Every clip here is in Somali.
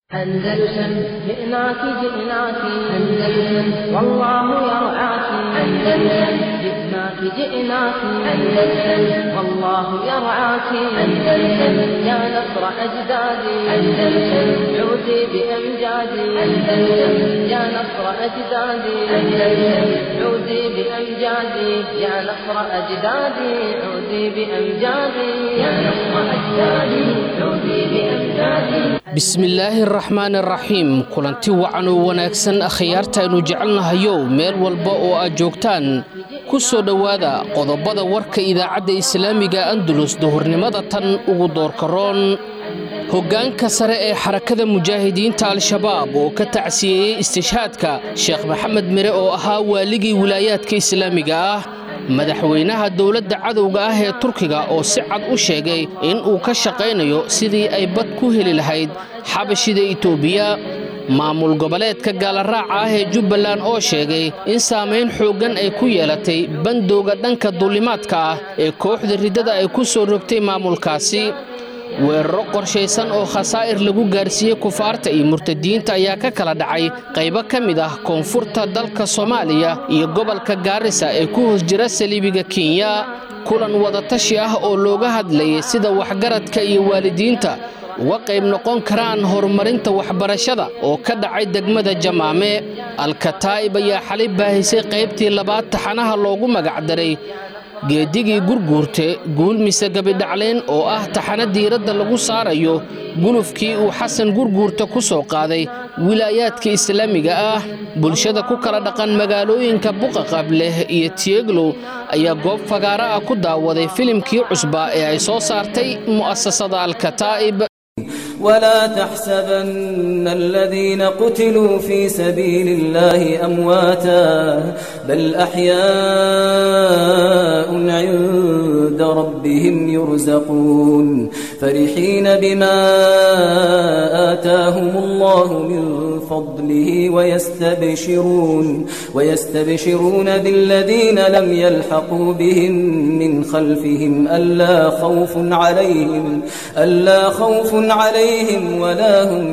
أندلسن جئناك جئناك أندلسن والله يرعاك أندلسن جئناك جئناك أندلسن والله يرعاك أندلسن يا نصر أجدادي أندلسن عودي بأمجادي أندلسن يا نصر أجدادي أندلسن عودي بأمجادي يا نصر أجدادي عودي بأمجادي يا نصر أجدادي عودي بأمجادي bismillaahi araxmaan araxiim kulanti wacan oo wanaagsan akhyaartaaynu jecelnahayow meel walba oo aad joogtaan ku soo dhowaada qodobada warka idaacadda islaamiga andulus duhurnimada tan ugu doorkaroon hoggaanka sare ee xarakada mujaahidiinta al-shabaab oo ka tacsiyeeyey istishhaadka sheekh maxamed mire oo ahaa waaligii wilaayaadka islaamiga ah madaxweynaha dowladda cadowga ah ee turkiga oo si cad u sheegay in uu ka shaqaynayo sidii ay bad ku heli lahayd xabashida itoobiya maamul goboleedka gaalaraaca ah ee jubbaland oo sheegay in saamayn xooggan ay ku yeelatay bandowga dhanka duulimaadka ah ee kooxda riddada ay ku soo rogtay maamulkaasi weeraro qorshaysan oo khasaa'ir lagu gaarsiiyey kufaarta iyo murtadiinta ayaa ka kala dhacay qaybo ka mid ah koonfurta dalka soomaaliya iyo gobolka gaarisa ee ku hoos jira saliibiga kenya kulan wadatashi ah oo looga hadlayay sida waxgaradka iyo waalidiinta uga qayb noqon karaan horumarinta waxbarashada oo ka dhacay degmada jamaame alkataa'ib ayaa xalay baahisay qaybtii labaad taxanaha loogu magacdaray geedigii gurguurte guulmise gabidhacleen oo ah taxano diiradda lagu saarayo gulufkii uu xasan gurguurta ku soo qaaday wilaayaadka islaamiga ah bulshada ku kala dhaqan magaalooyinka buqaqableh iyo tieglow ayaa goob fagaaro ah ku daawaday filimkii cusbaa ee ay soo saartay mu'asasada alkataa'ib ولا تحسبن الذين قتلوا في سبيل الله أمواتا بل أحياء عند ربهم يرزقون فرحين بما آتاهم الله من فضله ويستبشرون ويستبشرون بالذين لم يلحقوا بهم من خلفهم ألا خوف عليهم ألا خوف عليهم ولا هم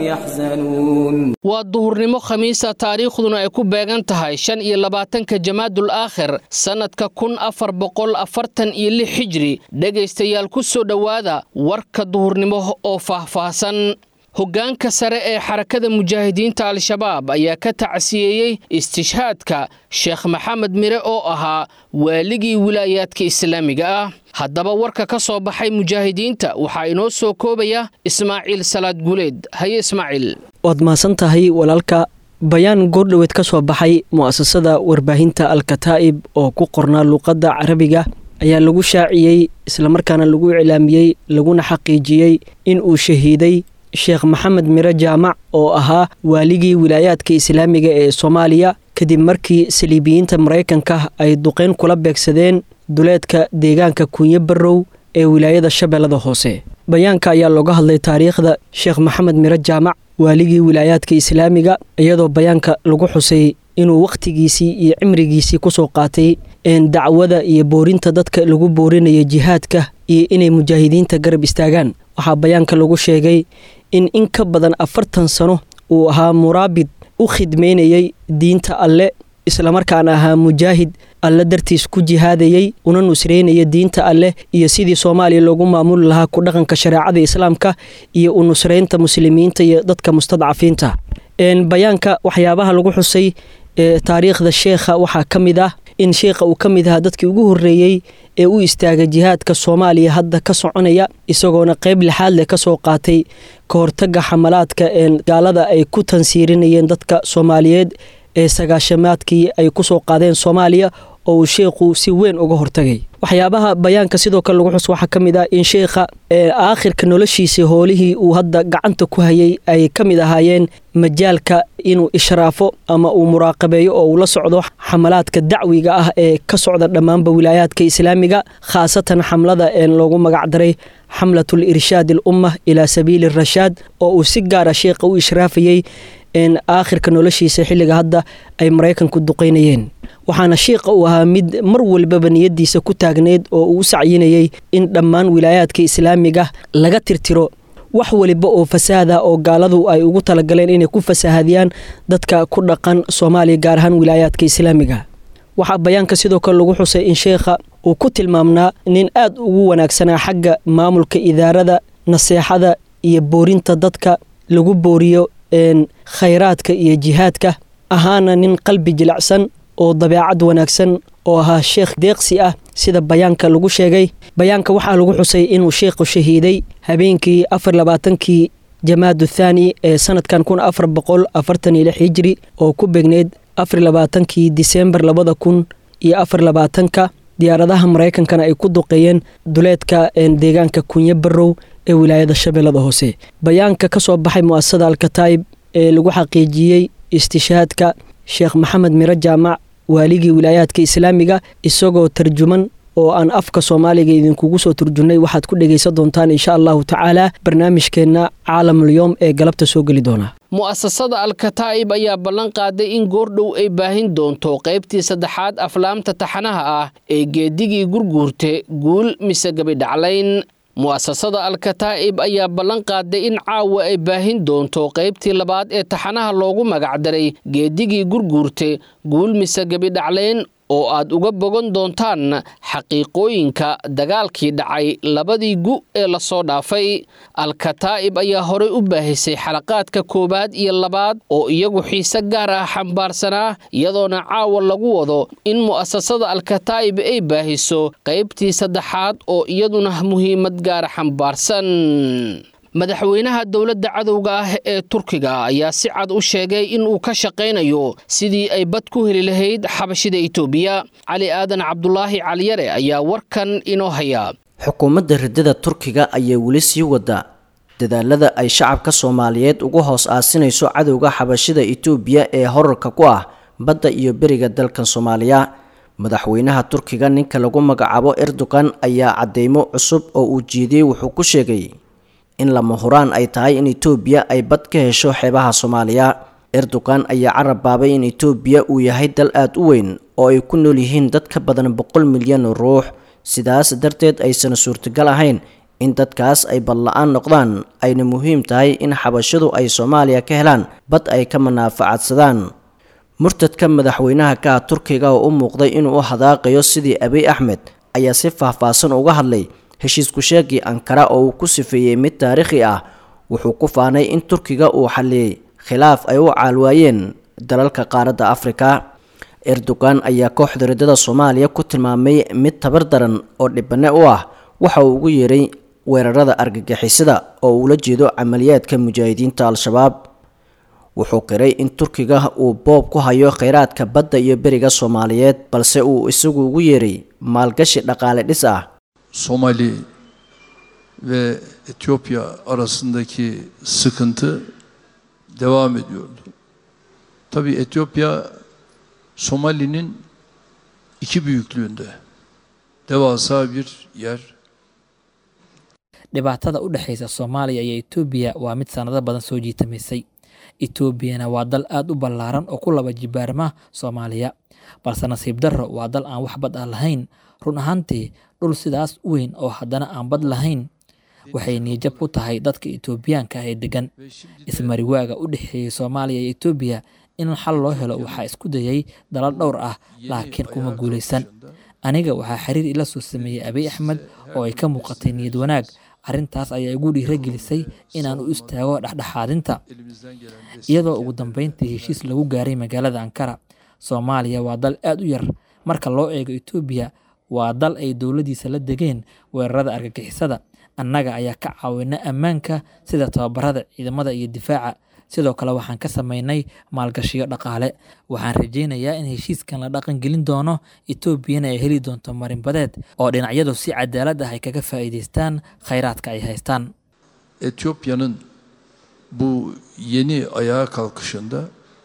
يحزنون waa duhurnimo khamiisa taariikhduna ay ku beegan tahay shan iyo labaatanka jamaadul aakhir sannadka kun afar boqol afartan iyo lix xijri dhegaystayaal ku soo dhowaada warka duhurnimo oo faahfaahsan hoggaanka sare ee xarakada mujaahidiinta al-shabaab ayaa ka tacsiyeeyey istishhaadka sheekh maxamed mire oo ahaa waaligii wilaayaadka islaamiga ah haddaba warka ka soo baxay mujaahidiinta waxaa inoo soo koobaya ismaaciil salaad guuleed haye ismaaciil waad mahadsan tahay walaalka bayaan goordhoweed ka soo baxay mu'asasada warbaahinta al-kataa'ib oo ku qornaa luuqadda carabiga ayaa lagu shaaciyey islamarkaana lagu iclaamiyey laguna xaqiijiyey in uu shahiiday sheekh maxamed mire jaamac oo ahaa waaligii wilaayaadka islaamiga ee soomaaliya kadib markii saliibiyiinta maraykanka ay duqeyn kula beegsadeen duleedka deegaanka kunyo barrow ee wilaayada shabeellada hoose bayaanka ayaa looga hadlay taariikhda sheekh maxamed mire jaamac waaligii wilaayaadka islaamiga iyadoo bayaanka lagu xusay inuu wakhtigiisii iyo cimrigiisii kusoo qaatay dacwada iyo boorinta dadka lagu boorinaya jihaadka iyo inay mujaahidiinta garab istaagaan waxaa bayaanka lagu sheegay in in ka badan afartan sano uu ahaa muraabid u khidmaynayay diinta alle islamarkaana ahaa mujaahid alle dartiis ku jihaadayey una nusraynaya diinta alleh iyo sidii soomaaliya loogu maamuli lahaa ku dhaqanka shareecada islaamka iyo u nusraynta muslimiinta iyo dadka mustadcafiinta bayaanka waxyaabaha lagu xusay taariikhda sheekha waxaa ka mid ah in sheekha uu ka mid ahaa dadkii ugu horreeyey ee u istaagay jihaadka soomaaliya hadda ka soconaya isagoona qayb lixaad leh ka soo qaatay ka hortagga xamalaadka gaalada ay ku tansiirinayeen dadka soomaaliyeed ee sagaashamaadkii ay ku soo qaadeen soomaaliya oo uu sheekhu si weyn uga hortagay waxyaabaha bayaanka sidoo kale lagu xus waxaa ka mid ah in sheekha aakhirka noloshiisii hoolihii uu hadda gacanta ku hayay ay ka mid ahaayeen majaalka inuu ishraafo ama uu muraaqabeeyo oo uu la socdo xamalaadka dacwiga ah ee ka socda dhammaanba wilaayaadka islaamiga khaasatan xamlada loogu magacdaray xamlatul irshaad al umma ilaa sabiili rashaad oo uu si gaara sheekha u ishraafayey aakhirka noloshiisa xilliga hadda ay maraykanku duqaynayeen waxaana shiiqa uu ahaa mid mar walbaba niyadiisa ku taagneyd oo uu u sacyinayey in dhammaan wilaayaadka islaamiga laga tirtiro wax waliba oo fasaada oo gaaladu ay ugu talagaleen inay ku fasahadiyaan dadka ku dhaqan soomaaliya gaar ahaan wilaayaadka islaamiga waxaa bayaanka sidoo kale lagu xusay in sheekha uu ku tilmaamnaa nin aad ugu wanaagsanaa xagga maamulka idaarada naseexada iyo boorinta dadka lagu booriyo khayraadka iyo jihaadka ahaana nin qalbi jilicsan oo dabeecad wanaagsan oo ahaa sheekh deeqsi ah sida bayaanka lagu sheegay bayaanka waxaa lagu xusay inuu sheekhu shahiiday habeenkii afar labaatankii jamaadu thaani ee sanadkan kun afar boqol afartan iyo lix hijri oo ku beegneyd afar labaatankii disembar labada kun iyo afar labaatanka diyaaradaha maraykankana ay ku duqeeyeen duleedka deegaanka kunyo barow ee wilaayada shabeellada hoose bayaanka ka soo baxay mu'asasada alkataa'ib ee lagu xaqiijiyey istishaadka sheekh maxamed miro jaamac waaligii wilaayaadka islaamiga isagoo tarjuman oo aan afka soomaaliga idinkugu soo turjunnay waxaad ku dhegaysan doontaan insha allahu tacaala barnaamijkeenna caalamulyoom ee galabta soo geli doona mu'asasada alkataa'ib ayaa ballan qaaday in goordhow ay baahin doonto qaybtii saddexaad aflaamta taxanaha ah ee geedigii gurguurte guul mise gabidhaclayn mu'asasada alkataa'ib ayaa ballan qaaday in caawa ay baahin doonto qaybtii labaad ee taxanaha loogu magacdaray geedigii gurguurte guul mise gebidhaclayn oo aad uga bogan doontaan xaqiiqooyinka dagaalkii dhacay labadii gu ee lasoo dhaafay alkataa'ib ayaa horey u baahisay xalaqaadka koowaad iyo labaad oo iyagu xiise gaar ah xambaarsanaa iyadoona caawa lagu wado in mu'asasada alkataa'ib ay baahiso qaybtii saddexaad oo iyaduna muhiimad gaara xambaarsan madaxweynaha dowladda cadowga ah ee turkiga ayaa si cad u sheegay in uu ka shaqaynayo sidii ay bad ku heli lahayd xabashida itoobiya cali aadan cabdulaahi caliyare ayaa warkan inoo haya xukuumadda riddada turkiga ayaa weli sii wada dadaalada ay shacabka soomaaliyeed ugu hoos aasinayso cadowga xabashida itoobiya ee horarka ku ah badda iyo beriga dalkan soomaaliya madaxweynaha turkiga ninka lagu magacaabo erdogan ayaa cadeymo cusub oo uu jeediyey wuxuu ku sheegay in lama huraan ay tahay in itoobiya ay bad ka hesho xeebaha soomaaliya erdogan ayaa carab baabay in itoobiya uu yahay dal aada u weyn oo ay ku nool yihiin dad ka badan boqol milyan oo ruux sidaas darteed aysan suurtagal ahayn in dadkaas ay badla-aan noqdaan ayna muhiim tahay in xabashadu ay soomaaliya ka helaan bad ay ka manaafacadsadaan murtadka madaxweynaha ka ah turkiga oo u muuqday inuu u hadaaqayo sidii abiy axmed ayaa si faahfaahsan uga hadlay heshiisku sheegii ankara oo uu ku sifeeyey mid taariikhi ah wuxuu ku faanay in turkiga uu xalliyey khilaaf ay u caalwaayeen dalalka qaaradda afrika erdogan ayaa kooxda riddada soomaaliya ku tilmaamay mid tabar daran oo dhibane u ah waxa uu ugu yeeray weerarada argagixisada oo uula jeedo camaliyaadka mujaahidiinta al-shabaab wuxuu qiray in turkiga uu boob ku hayo kheyraadka badda iyo beriga soomaaliyeed balse uu isagu ugu yeeray maalgashi dhaqaale dhis ah Somali ve Etiyopya arasındaki sıkıntı devam ediyordu. Tabii Etiyopya Somali'nin iki büyüklüğünde devasa bir yer. dhibaatada u dhexaysa soomaaliya iyo etoobiya waa mid sanado badan soo jiitamaysay etoobiyana waa dal aad u ballaaran oo ku laba jibaarma soomaaliya balse nasiib darro waa dal aan wax bad ah lahayn run ahaantii dhul sidaas u weyn oo haddana aan bad lahayn waxay niijab ku tahay dadka etoobiyaanka ah ee degan ismariwaaga u dhexeeyey soomaaliya iyo etoobiya in xal loo helo waxaa isku dayay dalal dhowr ah laakiin kuma guulaysan aniga waxaa xiriir ila soo sameeyey abiy axmed oo ay ka muuqatay niyad wanaag arrintaas ayaa igu dhiiragelisay inaan u istaago dhexdhexaadinta iyadoo ugu dambeyntii heshiis lagu gaaray magaalada ankara soomaaliya waa dal aad u yar marka loo eego etoobiya waa dal ay dowladiisa la degeen weerarada argagixisada annaga ayaa ka caawina ammaanka sida tababarada ciidamada iyo difaaca sidoo kale waxaan ka sameynay maalgashiyo dhaqaale waxaan rajaynayaa in heshiiskan la dhaqan gelin doono etoobiyana ay heli doonto marinbadeed oo dhinacyadu si cadaalad ah ay kaga faa'iidaystaan khayraadka ay haystaan Etiyopya'nın bu yeni ayağa kalkışında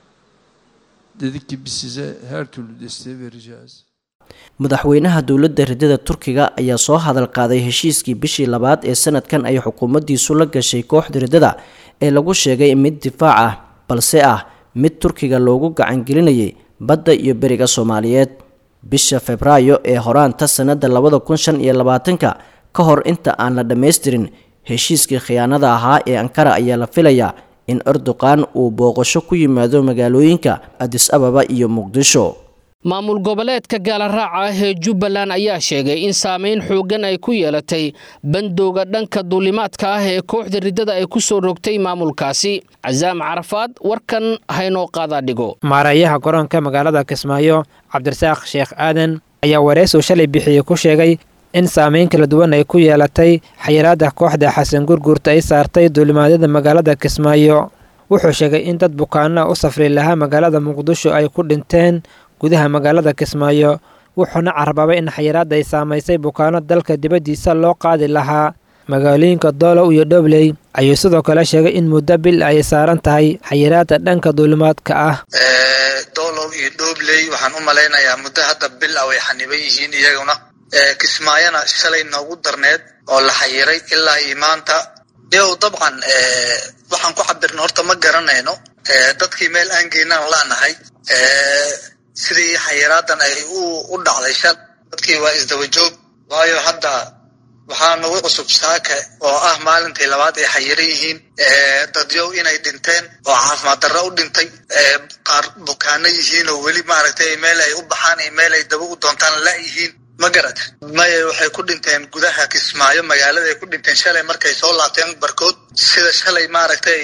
dedik ki biz size her türlü desteği vereceğiz. madaxweynaha dowladda riddada turkiga ayaa soo hadal qaaday heshiiskii bishii labaad ee sanadkan ay xukuumaddiisu la gashay kooxda riddada ee lagu sheegay mid difaac ah balse ah mid turkiga loogu gacangelinayay badda iyo beriga soomaaliyeed bisha febraayo ee horaanta sannadda labada kun shan iyo labaatanka ka hor inta aan la dhammaystirin heshiiskii khiyaanada ahaa ee ankara ayaa la filayaa in erdoqan uu booqasho ku yimaado magaalooyinka adis ababa iyo muqdisho maamul goboleedka gaalaraaca ah ee jubbaland ayaa sheegay in saameyn xooggan ay ku yeelatay bandowga dhanka duulimaadka ah ee kooxda riddada ay ku soo rogtay maamulkaasi casaam carafaad warkan haynoo qaadaa dhigo maareeyaha garoonka magaalada kismaayo cabdirasaaq sheekh aadan ayaa wareysuu shalay bixiyey ku sheegay in saameyn kala duwan ay ku yeelatay xayiraadda kooxda xasan gurguurta ay saartay duulimaadyada magaalada kismaayo wuxuu sheegay in dad bukaana u safri lahaa magaalada muqdisho ay ku dhinteen gudaha magaalada kismaayo wuxuuna carababay in xayiraadda ay saamaysay bukaano dalka dibaddiisa loo qaadi lahaa magaalooyinka doolow iyo dhobley ayuu sidoo kale sheegay in muddo bil ay saaran tahay xayiraadda dhanka duulimaadka ah doolow iyo dhobley waxaan u malaynayaa muddo hadda bil ah way xaniban yihiin iyaguna kismaayona shalay noogu darneed oo la xayiray ilaa iyo maanta yow dabcan waxaan ku cabirna horta ma garanayno dadkii meel aan geynaan laanahay sidii xayiraadan ay u dhacday shal dadkii waa isdaba joog waayo hadda waxaa nagu cusub saaka oo ah maalintii labaad ay xayiran yihiin dadyow inay dhinteen oo caafimaad darro u dhintay qaar bukaano yihiin oo weli maaragtay meel ay u baxaan iyo meel ay daba u doontaan la yihiin ma garata maya waxay ku dhinteen gudaha kismaayo magaalada ay ku dhinteen shalay markay soo laabteen barkood sida shalay maaragtay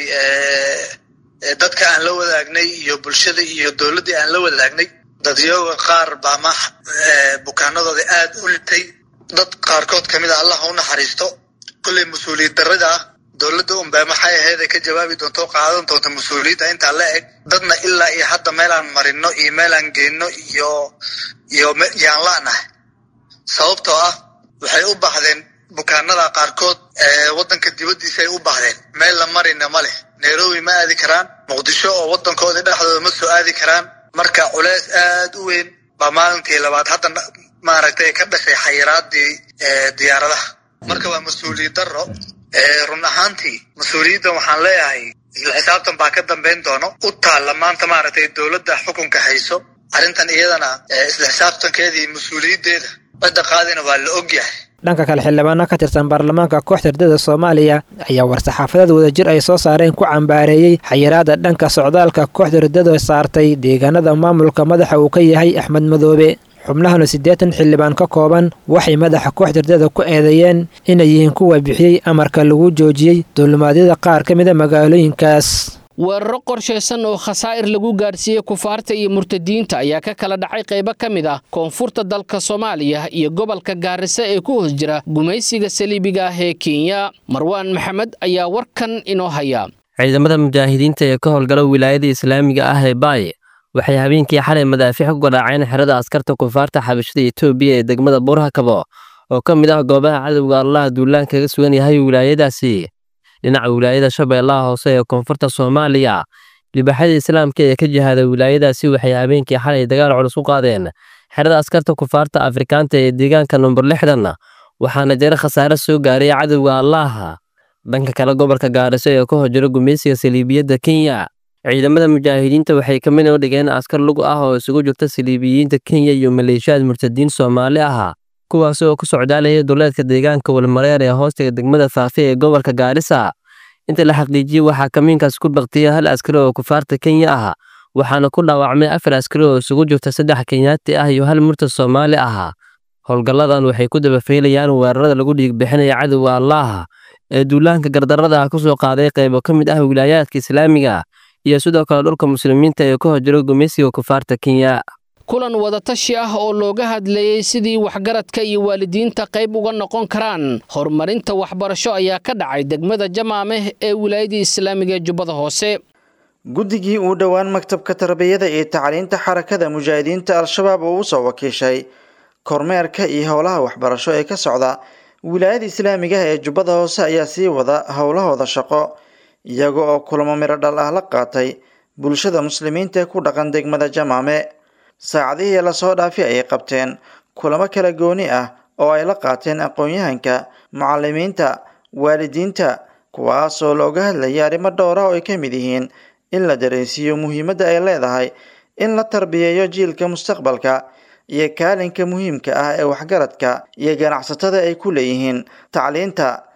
dadka aan la wadaagnay iyo bulshada iyo dowladdii aan la wadaagnay dadyooga qaar baa ma bukaanadooda aad u litay dad qaarkood kamid a allah u naxariisto kulley mas-uuliyad darrida ah dowladda unbaa maxay ahayd ay ka jawaabi doonto o qaadan doonto mas-uuliyadda intaa la eg dadna ilaa iyo hadda meelaan marino iyo meelaan geenno iyo iyo yaan la'nahay sababtoo ah waxay u baahdeen bukaanada qaarkood waddanka dibaddiisa ay u baahdeen meel la marina ma leh nairobi ma aadi karaan muqdisho oo waddankoodii dhexdooda ma soo aadi karaan marka culeys aad u weyn baa maalintii labaad hadda maaragtay ka dhashay xayiraadii diyaaradaha marka waa mas-uuliyad darro run ahaantii mas-uuliyaddan waxaan leeyahay isla xisaabtan baa ka dambayn doono u taalla maanta maaragtay dowladda xukunka hayso arrintan iyadana isla xisaabtankeedii mas-uuliyaddeeda cidda qaadina waa la ogyahay dhanka kale xildhibaano ka tirsan baarlamaanka kooxda ardada soomaaliya ayaa war-saxaafadeed wadajir ay soo saareen ku cambaareeyey xayiraadda dhanka socdaalka kooxda ardada saartay deegaanada maamulka madaxa uu ka yahay axmed madoobe xubnahana siddeetan xildhibaan ka kooban waxay madaxa kooxda ardada ku eedeeyeen inay yihiin kuwa bixiyey amarka lagu joojiyey duulimaadyada qaar ka mida magaalooyinkaas weeraro qorshaysan oo khasaa'ir lagu gaadhsiiyey kufaarta iyo murtadiinta ayaa ka kala dhacay qaybo ka mid ah koonfurta dalka soomaaliya iyo gobolka gaarisa ee ku hoos jira gumaysiga saliibiga ah ee kenya marwaan maxamed ayaa warkan inoo haya ciidamada mujaahidiinta ee ka howlgala wilaayada islaamiga ah ee baay waxay habeenkii xalay madaafiic ku garaaceen xerada askarta kufaarta xabashada etoobiya ee degmada buurhakabo oo ka mid ah goobaha cadowga allaha duulaan kaga sugan yahay wilaayadaasi dhinaca wilaayada shabeellaha hoose ee koonfurta soomaaliya libaxyada islaamka ee ka jihada wilaayadaasi waxay habeenkii xalay dagaal culus u qaadeen xerada askarta kufaarta afrikaanta ee deegaanka number lixdan waxaana jira khasaare soo gaaray cadowga allaha dhanka kale gobolka gaariso ee ka horjira gumaysiga saliibiyadda kenya ciidamada mujaahidiinta waxay ka mid u dhigeen askar lug ah oo isugu jirta saliibiyiinta kenya iyo maleeshiyaad murtadiin soomaali ah kuwaas oo ku socdaalaya duleedka deegaanka walmareer ee hoostiga degmada faafe ee gobolka gaarisa inta la xaqiijiyey waxaa kamiinkaas ku baktiyay hal askari oo kufaarta kenya ah waxaana ku dhaawacmay afar askari oo isugu jirta saddex kenyaati ah iyo hal murtad soomaali ah howlgalladan waxay ku dabafeylayaan weerarada lagu dhiigbixinaya cadowga allaah ee duulaanka gardarrada ah kusoo qaaday qaybo ka mid ah wilaayaadka islaamiga iyo sidoo kale dhulka muslimiinta ee ka horjira gumaysiga kufaarta kenya kulan wadatashi ah oo looga hadlayey sidii waxgaradka iyo waalidiinta qayb uga noqon karaan horumarinta waxbarasho ayaa ka dhacay degmada jamaameh ee wilaayadii islaamiga ee jubbada hoose guddigii uu dhowaan maktabka tarbiyada iyo tacliinta xarakada mujaahidiinta al-shabaab oo usoo wakiishay kormeerka iyo howlaha waxbarasho ee ka socda wilaayada islaamiga ee jubbada hoose ayaa sii wada howlahooda shaqo iyaga oo kulamo miro dhal ah la qaatay bulshada muslimiinta ee ku dhaqan degmada jamaame saacadihii lasoo dhaafi ayay qabteen kulamo kala gooni ah oo ay la qaateen aqoon-yahanka mucalimiinta waalidiinta kuwaasoo looga hadlayay arrimo dhowr ah oo ay ka mid yihiin in la dareensiiyo muhiimadda ay leedahay in la tarbiyeeyo jiilka mustaqbalka iyo kaalinka muhiimka ah ee waxgaradka iyo ganacsatada ay ku leeyihiin tacliinta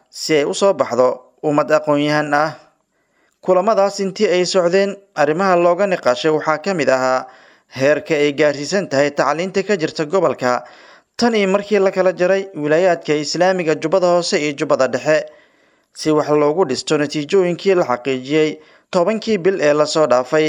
si ay u soo baxdo ummad aqoon-yahan ah kulamadaas intii ay socdeen arrimaha looga niqaashay waxaa ka mid ahaa heerka ay gaarsiisan tahay tacliinta ka jirta gobolka tan iyo markii la kala jaray wilaayaadka islaamiga jubbada hoose iyo jubbada dhexe si wax loogu dhisto natiijooyinkii la xaqiijiyey tobankii bil ee lasoo dhaafay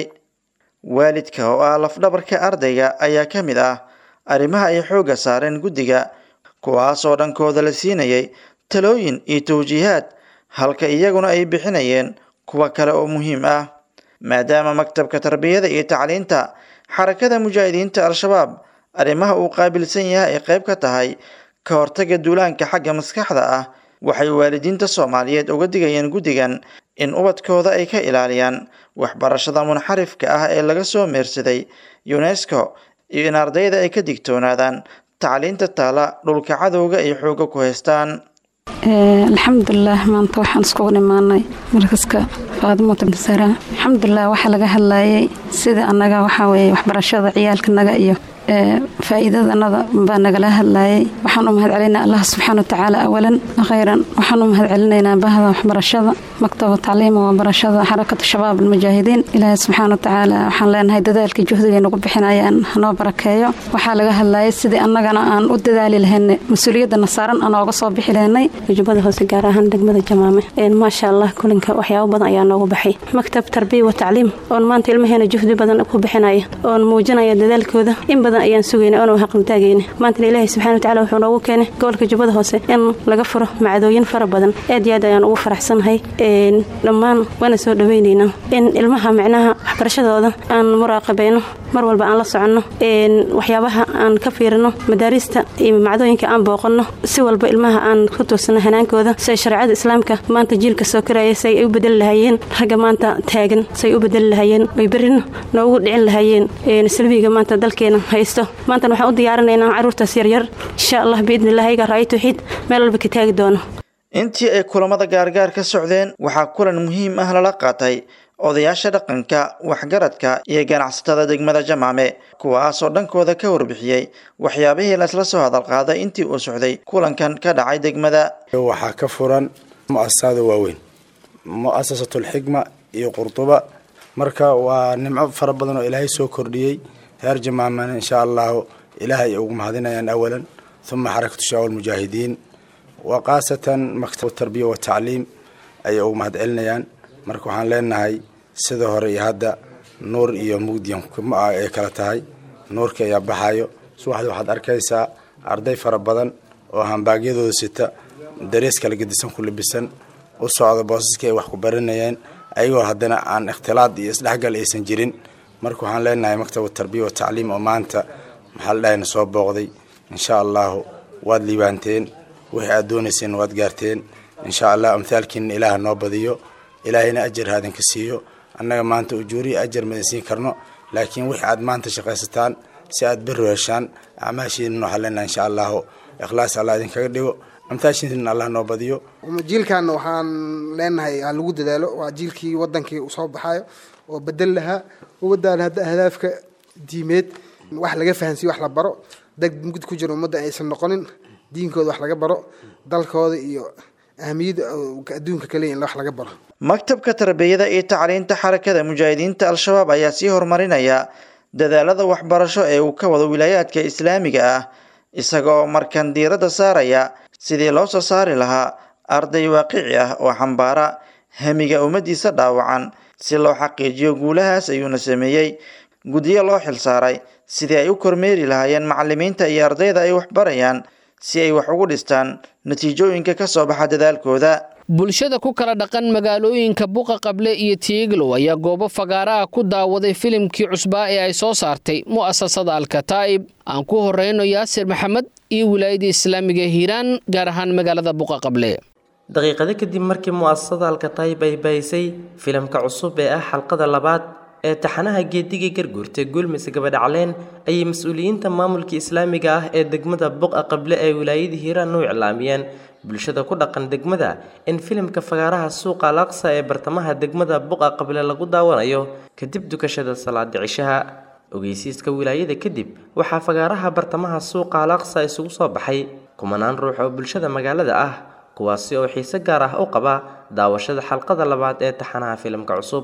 waalidka oo ah lafdhabarka ardayga ayaa ka mid ah arrimaha ay xoogga saareen guddiga kuwaasoo dhankooda la siinayay talooyin iyo tawjiihaad halka iyaguna ay bixinayeen kuwa kale oo muhiim ah maadaama maktabka tarbiyada iyo tacliinta xarakada mujaahidiinta al-shabaab arrimaha uu qaabilsan yahay ay qayb ka tahay ka hortaga duulaanka xagga maskaxda ah waxay waalidiinta soomaaliyeed uga digayeen guddigan in ubadkooda ay ka ilaaliyaan waxbarashada munxarifka ah ee laga soo meersaday unesco iyo in ardayda ay ka digtoonaadaan tacliinta taala dhulka cadowga ay xooga ku haystaan alxamdulilah maanta waxaan iskugu imaanay markaska faadimo tabnisara alxamdulilah waxaa laga hadlayay sida annaga waxaa weeye waxbarashada ciyaalkanaga iyo faa'iidadanada baa nagala hadlayay waxaan u mahad celinaynaa allah subxaana watacaala awalan khayran waxaan u mahad celinaynaa bahda waxbarashada maktaba tacliima waa barashada xarakatu shabaab almujaahidiin ilaahay subxaana watacaala waxaan leenahay dadaalkii juhdigay nagu bixinayaan hanoo barakeeyo waxaa laga hadlayay sidii annagana aan u dadaali lahaynay mas-uuliyadana saaran aan ooga soo bixi lahaynay jubbada hoose gaar ahaan degmada jamaame maasha allah kulinka waxyaabo badan ayaa noogu baxay maktab tarbiya wa tacliim oon maanta ilmaheena juhdi badan ku bixinaya oon muujinaya dadaalkooda in badan ayaan sugayna oona haqlitaagayna maantana ilaahay subxana watacaala wuxuu noogu keenay gobolka jubbada hoose in laga furo macdooyin fara badan aad iyo aad ayaan ugu faraxsanahay dhammaan waana soo dhawaynaynaa in ilmaha micnaha waxbarashadooda aan muraaqabayno mar walba aan la soconno waxyaabaha aan ka fiirino madaarista iyo macdooyinka aan booqanno si walba ilmaha aan ku tuursano hanaankooda siay shareecada islaamka maanta jiilka soo karaya say ay u bedeli lahaayeen ragga maanta taagan say u bedeli lahaayeen oy berrina noogu dhicin lahaayeen salbiga maanta dalkeena haysto maantana waxaan u diyaarinaynaa carruurtaas yaryar insha allah biidnilah ayaga ra'ay tawxiid meel walba ka taagi doono intii ay kulamada gaargaar ka socdeen waxaa kulan muhiim ah lala qaatay odayaasha dhaqanka waxgaradka iyo ganacsatada degmada jamaame kuwaasoo dhankooda ka warbixiyey waxyaabihii laisla soo hadalqaaday intii uu socday kulankan ka dhacay degmada waxaa ka furan mu'asasada waaweyn mu'asasatulxikma iyo qurduba marka waa nimco fara badan oo ilaahay soo kordhiyey reer jamaamana insha allahu ilaahay ay ugu mahadinayaan awalan uma xarakatu shabaab almujaahidiin wa khaasatan maktab tarbiya wa tacliim ayay ugu mahad celinayaan marka waxaan leenahay sida hore iyo hadda nuur iyo mugdiyan ay kala tahay nuurka ayaa baxayo subaxdii waxaad arkaysaa arday fara badan oo hambaagyadooda sita darees kala gedisan ku labisan u socda boosaskii ay wax ku baranayeen ayagoo haddana aan ikhtilaad iyo isdhexgal aysan jirin marka waxaan leenahay maktab tarbiya wa tacliim oo maanta maxaa la dhahayna soo booqday insha allahu waad liibaanteen wixii aad doonayseen waad gaarteen insha allah amhaalkiina ilaah noo badiyo ilaahayna ajar haadin ka siiyo annaga maanta ujuuriya ajar madan siin karno laakiin wixii aad maanta shaqaysataan si aad berro heshaan acmaashiina waxaa leenahay insha allahu ikhlaas allah idinkaga dhigo amtaashiina allah noo badiyo jiilkan waxaan leenahay ha lagu dadaalo waa jiilkii wadankii usoo baxayo oo bedel lahaa ummadaan hadda ahdaafka diimeed wax laga fahansiyo wax la baro dad mugd ku jira ummadda aysan noqonin diinkooda wax laga baro dalkooda iyo ahamiyadda adduunka kaleya in wax laga baro maktabka tarbiyada iyo tacliinta xarakada mujaahidiinta al-shabaab ayaa sii horumarinaya dadaalada waxbarasho ee uu ka wado wilaayaadka islaamiga ah isagoo markan diiradda saaraya sidii loo soo saari lahaa arday waaqici ah oo xambaara hamiga ummaddiisa dhaawacan si loo xaqiijiyo guulahaas ayuuna sameeyey guddiyo loo xilsaaray sidii ay u kormeeri lahaayeen macalimiinta iyo ardayda ay waxbarayaan si ay wax ugu dhistaan natiijooyinka ka soo baxa dadaalkooda bulshada ku kala dhaqan magaalooyinka buqa qable iyo tiiglow ayaa goobo fagaaraha ku daawaday filimkii cusbaa ee ay soo saartay mu'asasada alkataa'ib aan ku horeyno yaasir maxamed iyo wilaayada islaamiga hiiraan gaar ahaan magaalada buqa qable daqiiqado kadib markii mu'asasada alkataa'ib ay bahisay filimka cusub ee ah xalqada labaad ee taxanaha geediga garguurta guulmise gabadhacleen ayay mas-uuliyiinta maamulka islaamiga ah ee degmada buqa qable ee wilaayada hiiraan u iclaamiyeen bulshada ku dhaqan degmada in filimka fagaaraha suuqa alaqsa ee bartamaha degmada buqa qable lagu daawanayo kadib dukashada salaada cishaha ogeysiiska wilaayada kadib waxaa fagaaraha bartamaha suuqa alaqsa isugu soo baxay kumanaan ruux oo bulshada magaalada ah kuwaasi oo xiise gaar ah u qaba daawashada xalqada labaad ee taxanaha filimka cusub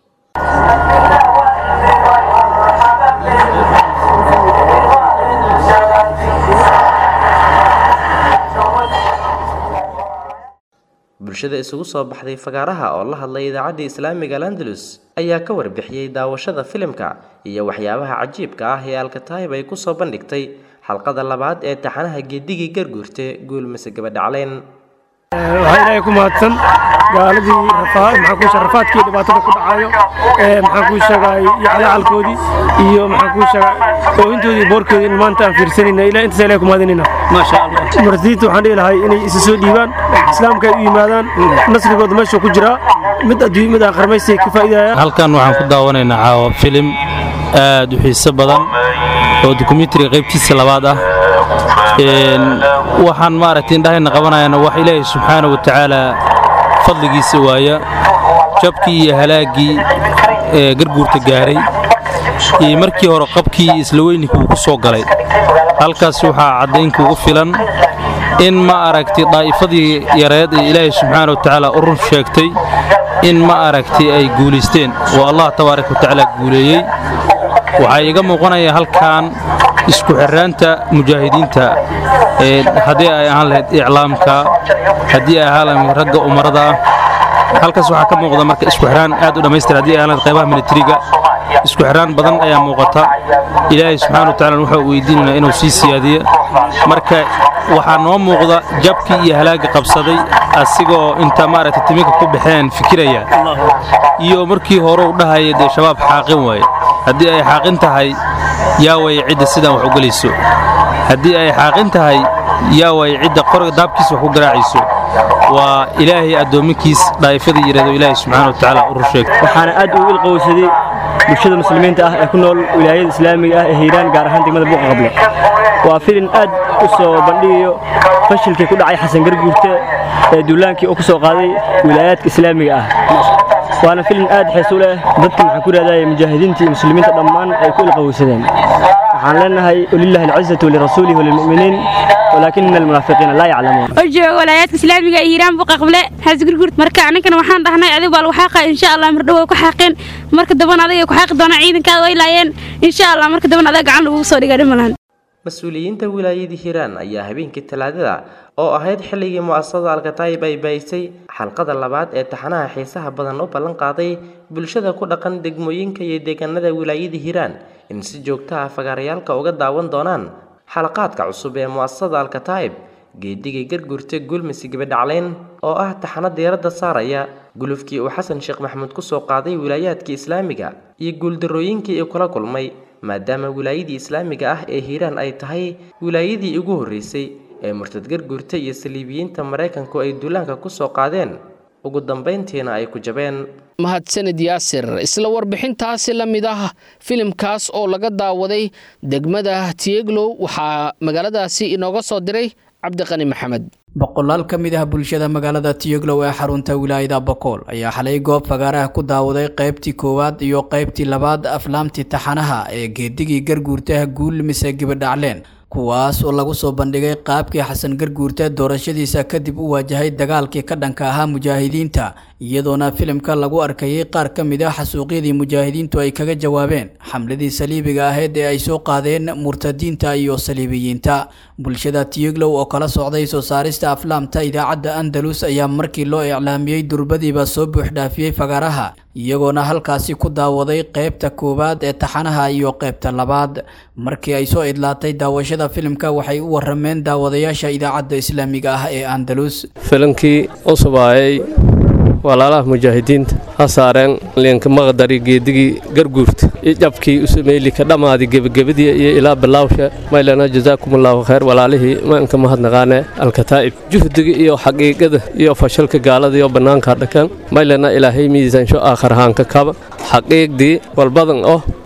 bulshada isugu soo baxday fagaaraha oo la hadlay idaacadda islaamiga landalus ayaa ka warbixiyey daawashada filimka iyo waxyaabaha cajiibka ah ee alkataayib ay kusoo bandhigtay xalqada labaad ee taxanaha geedigii garguurte guulmise gabadhacleyn waxaa ilaahay ku mahadsan gaaladii maxaan kuu rafaadkii dhibaatada ku dhacayo maxaan kuu sheegay iyo calacalkoodii iyo maxaan kuu sheegay oohintoodii boorkoodii in maanta aan fiirsanayna ilaa intaas ilahay ku mahadinayna maasha allah marsiinta waxaan dhihi lahay inay isa soo dhiibaan islaamka ay u yimaadaan nasrigooda meesha ku jiraa mid adduuny mid aan qarmaystay ka faa'iidaya halkan waxaan ku daawanaynaa caawa filim aad u xiiso badan oo dokumentariga qaybtiisa labaad ah waxaan maaragtay indhahayna qabanayana wax ilaahay subxaana wa tacaala fadligiisa waaya jabkii iyo halaaggii ee garguurta gaaray iyo markii hore qabkii iyo isla weyninkii uu ku soo galay halkaas waxaa caddaynkuugu filan in ma aragtay daa'ifadii yareed ee ilaahay subxaana wa tacaala u run sheegtay in ma aragtay ay guulaysteen oo allah tabaaraka wa tacaala guuleeyey waxaa iiga muuqanaya halkan isku xirraanta mujaahidiinta haddii ay ahaan lahayd iclaamka haddii ay ahaan lahayd ragga umarada ah halkaas waxaa ka muuqda marka isku xirraan aad u dhammaystir haddii ay ahaan lahayd qaybaha militariga isku xirraan badan ayaa muuqata ilaahay subxaana wa tacaala waxaa weydiinaynaa inuu sii siyaadiyo marka waxaa noo muuqda jabkii iyo halaagga qabsaday asigoo inta maaragtay timinka ku baxeen fikiraya iyo markii hore u dhahaya dee shabaab xaaqin waaye haddii ay xaaqin tahay yaa way cidda sidaan wax u gelayso haddii ay xaaqin tahay yaa way cidda qoriga daabkiisa wax ku garaacayso waa ilaahay addoomminkiis dhaa'ifadii yidhahdo ilaahay subxaana wa tacaala u rusheegay waxaana aad ugu ilqowsaday bulshada muslimiinta ah ee ku nool wilaayada islaamiga ah ee hiiraan gaar ahaan degmada buuqa qable waa filin aad u soo bandhigayo fashilkii ku dhacay xasan garguurte ee duulaankii uu ku soo qaaday wilaayaadka islaamiga ah waana filin aad xiisu leh dadka maxaan ku raadaya mujaahidiinta iyo muslimiinta dhammaan ay ku ilqowsadeen waxaan leenahay walillahi alcizatu walirasuulihi walilmu'miniin walaakina almunaafiqiina laa yaclamuun oo jooga walaayaadka islaamiga ee hiiraan buqa qable xasgurgurt marka aninkana waxaan dhahnay adigu baa lagu xaaqa insha allah mardhow way ku xaaqeen marka dambana adiga ku xaaqi doonaa ciidankaada way laayeen insha allah marka dambana adaa gacan lagugu soo dhigaa dhimalan mas-uuliyiinta wilaayadii hiiraan ayaa habeenkii talaadada oo ahayd xilligii mu'asasada alkataayib ay baahisay xalqada labaad ee taxanaha xiisaha badan u ballan qaaday bulshada ku dhaqan degmooyinka iyo deegaanada wilaayadii hiiraan in si joogto ah fagaarayaalka uga daawan doonaan xalaqaadka cusub ee mu'asasada alkataayib geedigay gargurta gulmisi gabadhacleyn oo ah taxano diiradda saaraya gulufkii uu xasan sheekh maxamuud kusoo qaaday wilaayaadkii islaamiga iyo guuldarrooyinkii uu kula kulmay maadaama wilaayadii islaamiga ah ee hiiraan ay tahay wilaayadii ugu horreysay ee murtad garguurta iyo saliibiyiinta maraykanku ay duulaanka ku soo qaadeen ugu dambayntiina ay ku jabeen mahadsanid yaasir isla warbixintaasi la mid ah filimkaas oo laga daawaday degmada tieglow waxaa magaaladaasi inooga soo diray cabdiqani maxamed boqolaal ka mid ah bulshada magaalada tiyoglow ee xarunta wilaayada bokool ayaa xalay goob fagaaraha ku daawaday qaybtii koowaad iyo qaybtii labaad aflaamtii taxanaha ee geedigii garguurtaha guul mise gibadhacleen kuwaas oo lagu soo bandhigay qaabkii xasan garguurte doorashadiisa kadib u waajahay dagaalkii ka dhanka ahaa mujaahidiinta iyadoona filimka lagu arkayay qaar ka mid ah xasuuqyadii mujaahidiintu ay kaga jawaabeen xamladii saliibiga ahayd ee ay soo qaadeen murtadiinta iyo saliibiyiinta bulshada tiyoglow oo kala socday soo saarista aflaamta idaacadda andalus ayaa markii loo iclaamiyey durbadiiba soo buuxdhaafiyey fagaaraha iyagoona halkaasi ku daawaday qaybta koowaad ee taxanaha iyo qaybta labaad markii ay soo idlaatay daawashada filimka waxay u warameen daawadayaasha idaacadda islaamiga ah ee andalus filimkii usubaayay walaalaha mujaahidiinta ha saareen liinka maqdari geedigii garguurta iyo jabkii usameylika dhammaadi gebagabadii iyo ilaa bilaawsha maylana jazaakumullahu khayr walaalihii maanka mahadnaqaane alkataa'ib juhdiga iyo xaqiiqada iyo fashalka gaalada iyo bannaanka dhakan maylana ilaahay miisaansho aakharahaanka kaba xaqiiqdii walbadan oh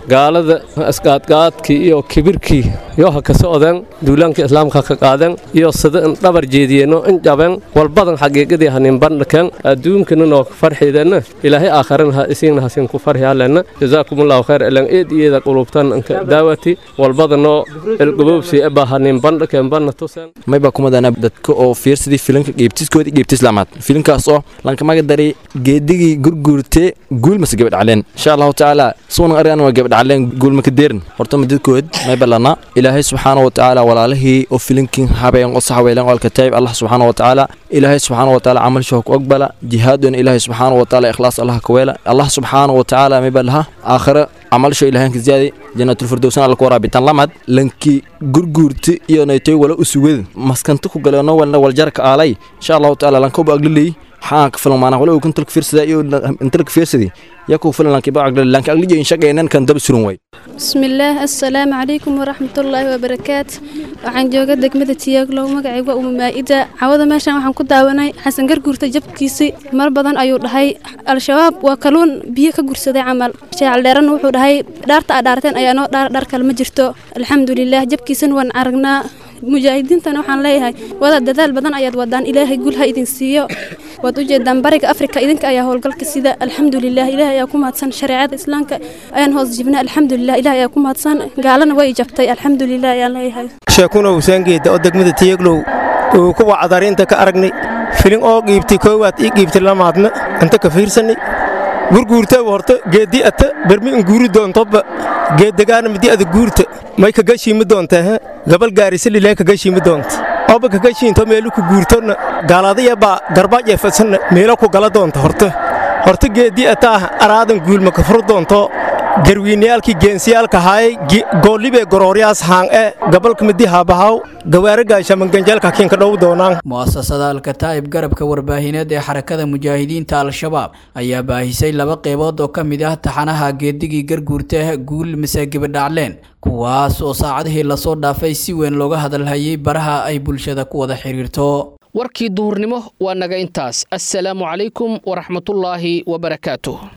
gaalada isqaadqaadkii iyo kibirkii iyo ha ka socdeen duulaanka islaamka ka qaadeen iyo sida in dhabar jeediyeenno in jabeen walbadan xaqiiqadii hanin bandhakeen adduunkana noo farxiideenna ilaahay aakharana ha isiinna hasin ku farxiyaaleenna jazaakumullahu khayr elan eed iyada qulubtan inka daawati walbadanoo elgoboobsi eba hanin bandhakeen banna tuseen mayba kumadana dadka oo fiirsadii filimka geebtiskoodii geebti islaamaad filimkaas oo lankamaga daray geedigii gurguurte guulmase gabadhacleen insha allahu tacaala suunan arigan waa gabadhacleen guulmaka deerin horta madadkood mayba lana ilaahay subxaana wa tacaala walaalihii oo filimkin habeen oo saxweelen oo alkataayib allah subxaana wa tacaala ilaahay subxaana wa tacaala camalshoo ku ogbala jihaadon ilaahay subxaana wa tacaala ikhlaas allah ka weela allah subxaana wa tacaala mayba laha aakhira camalsho ilaahanka ziyaadi jannaatulfirdowsan alla ku waraabitan lamad lanki gurguurti iyo naytoy wala usugad maskanta ku galeeno walna waljarka aalay insha allahu tacaala lankoba agliley xaan ka filan maanaa wala uu kantalka fiirsada iyo intalka fiirsadi yaku filan lanki ba agliley lanki agliyo in shaqaynan kan daba surun way bismillaah assalaamu calaykum waraxmatullaahi wabarakaatu waxaan jooga degmada tiyaglow magacayga umu maa'ida cawada meeshan waxaan ku daawanay xasan garguurta jabkiisii mar badan ayuu dhahay al-shabaab waa kaluun biyo ka gursaday camal sheecaldheeranna wuxuu dhahay dhaarta aa dhaarteen ayaa noo dhaar dhar kale ma jirto alxamdulilaah jabkiisana waan aragnaa mujaahidiintana waxaan leeyahay wada dadaal badan ayaad wadaan ilaahay gul ha idin siiyo waad u jeedaan bariga afrika idinka ayaa howlgalka sida alxamdulilah ilaah ayaa ku mahadsan shareecada islaamka ayaan hoos jibna alxamdulilah ilaah ayaa ku mahadsan gaalana way jabtay alxamdulilah ayaan leeyahay sheekuna husaangeeda oo degmada tiyaglow uu kuwa cadarinta ka aragnay filin oo qiibtay koowaad ii qiibtay lamaadna inta ka fiirsanay gurguurta horta geeddi ata bermi in guuri doontoba geeddegaana midi ada guurta may kagashiimi doontaa gabal gaarisalilaa kagashiimi doonta oba kagashiinto meelu ku guurtona gaaladaya baa garbaajeefasanna meelo ku gala doonta horta horta geeddi ataah araadan guulma ka furu doonto garwiinayaalkii geensiyaalka haayay goolibee gorooryaas haan e gabalka midi haabahaw gawaaragaashamanganjeelka kiinka dhow doonaan mu'asasada alkataa'ib garabka warbaahineed ee xarakada mujaahidiinta al-shabaab ayaa baahisay laba qeybood oo ka mid ah taxanaha geedigii garguurta guul mise gabadhacleen kuwaas oo saacadihii lasoo dhaafay si weyn looga hadalhayay baraha ay bulshada ku wada xiriirto warkii duhurnimo waa naga intaas assalaamu calaykum waraxmatullaahi wabarakaatuh